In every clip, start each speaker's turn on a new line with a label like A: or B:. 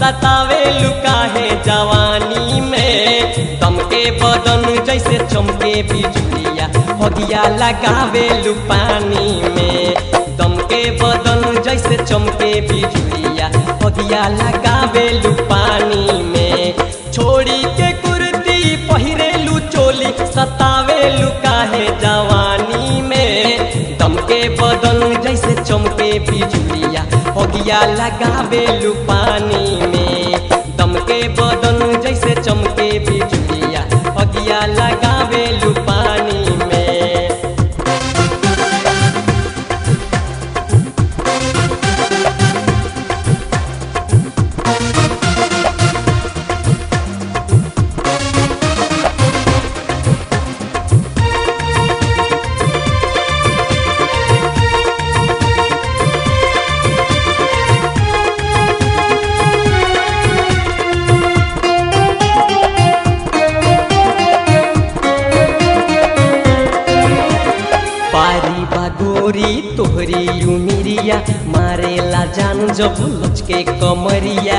A: सतावे लुकाहे जवानी में दम के बदन जैसे चमके बिजुलिया हगिया लगावे लुपानी में दम के बदन जैसे चमके बिजुलिया हगिया लगावे लुपानी में छोड़ी के कुर्ती पहिरेलू चोली सतावे लुकाहे जवानी में दम के बदन जैसे चमके बिजुलिया हगिया लगावे लुपानी में दम के बदन जैसे चमके बिजुलिया हगिया लगावे लुपानी में पारी बागोरी तोहरी उमिरिया मारेला जान जब लचके कमरिया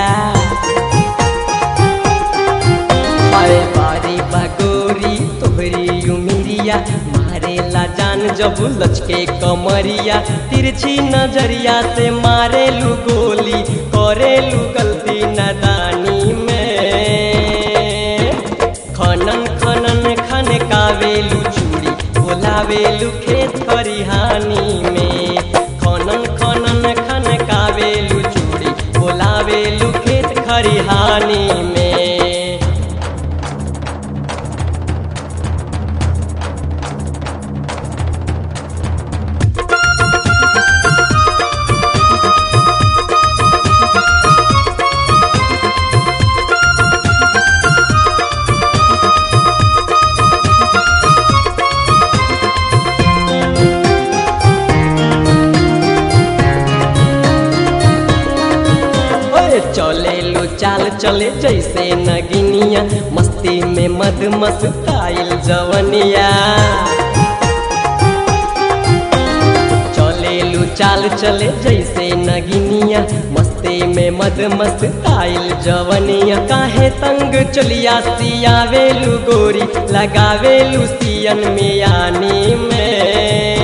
A: पारे पारी बागोरी तोहरी उमिरिया मारेला जान जब लचके कमरिया तिरछी नजरिया से मारेलू गोली करेलू गलती नदानी में खनन खनन खन कावेलू चूड़ी बोलावेलू खेत खरिहानी में खनन खनन खन कावेलू चूड़ी बोलावेलू खेत खरिहानी में ओए चले लो चाल चले जैसे नगिनिया मस्ती में मद मस्ताइल जवनिया चले लो चाल चले जैसे नगिनिया मस्ती में मद मस्ताइल जवनिया काहे तंग चलिया सियावेलू गोरी लगावेलू सियन मियानी में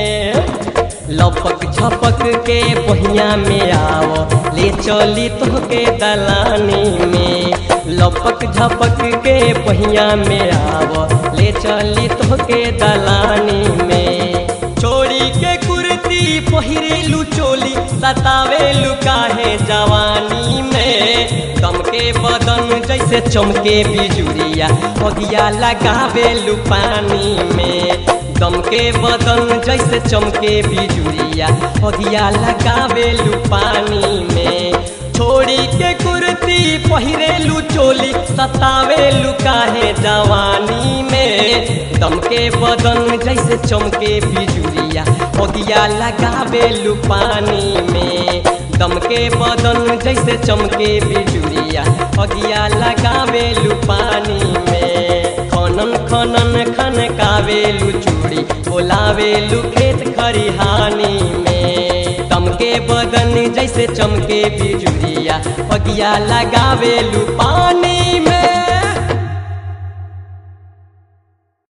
A: लपक झपक के बहिया में आओ ले चली तोहके दलानी में लपक झपक के बहिया में आओ ले चली तोहके दलानी में छोड़ी के कुर्ती पहिरेलू चोली सतावेलू काहे जवानी में दम के बदन जैसे चमके बिजुरिया हगिया लगावेलू पानी में दम के बदन जैसे चमके बिजुरिया हगिया लगावेलू पानी में छोड़ी के कुर्ती पहिरेलू चोली सतावेलू काहे जवानी में दम के बदन जैसे चमके बिजुरिया हगिया लगावेलू पानी में दम के बदन जैसे चमके बिजुरिया हगिया लगावेलू पानी में खनन खनन खन कावेलू चूड़ी बोलावेलू खेत खरिहानी में दम के बदन जैसे चमके बिजुरिया हगिया लगावेलू पानी में